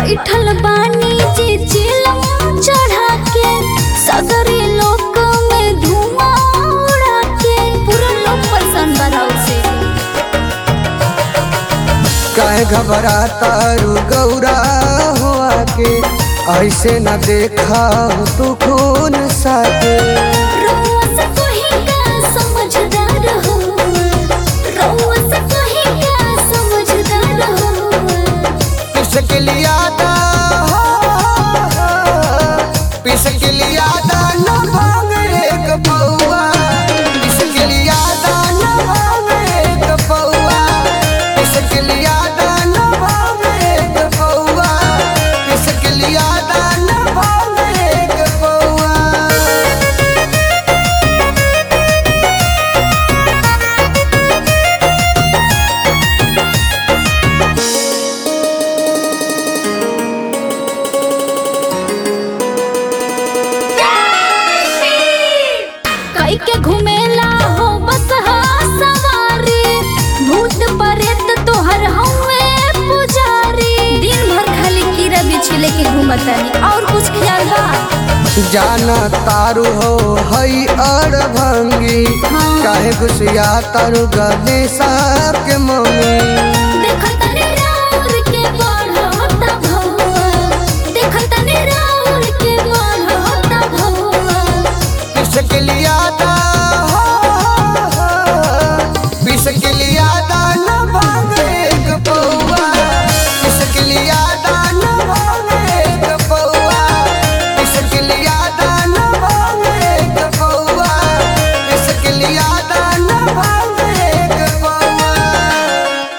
बैठल बानी जे चिलम चढ़ा के सगरे लोक में धुआं उड़ा के पूरा लोग परेशान बराउ से काहे घबराता रू गौरा हो आके ऐसे न देखा तू खून साके रउआ से कोही का समझदार हो रउआ से कोही का समझदार हो पिसक लिया दा पिसक लिया दा न भांग एक पौआ पिसक लिया दा न भांग एक पौआ पिसक लिया दा न भांग एक पौआ पिसक लिया दा न भांग एक पौआ कई के घुमेला हो बस हा सवारी भूत प्रेत तोहर हवे पुजारी दिन भर खाली कीड़ा बिछले के घूमतानी और कुछ ख्याल बा जाना तारू हो हई अड़ भंगी हाँ। काहे गुसिया तारू गने साहब के मम्मी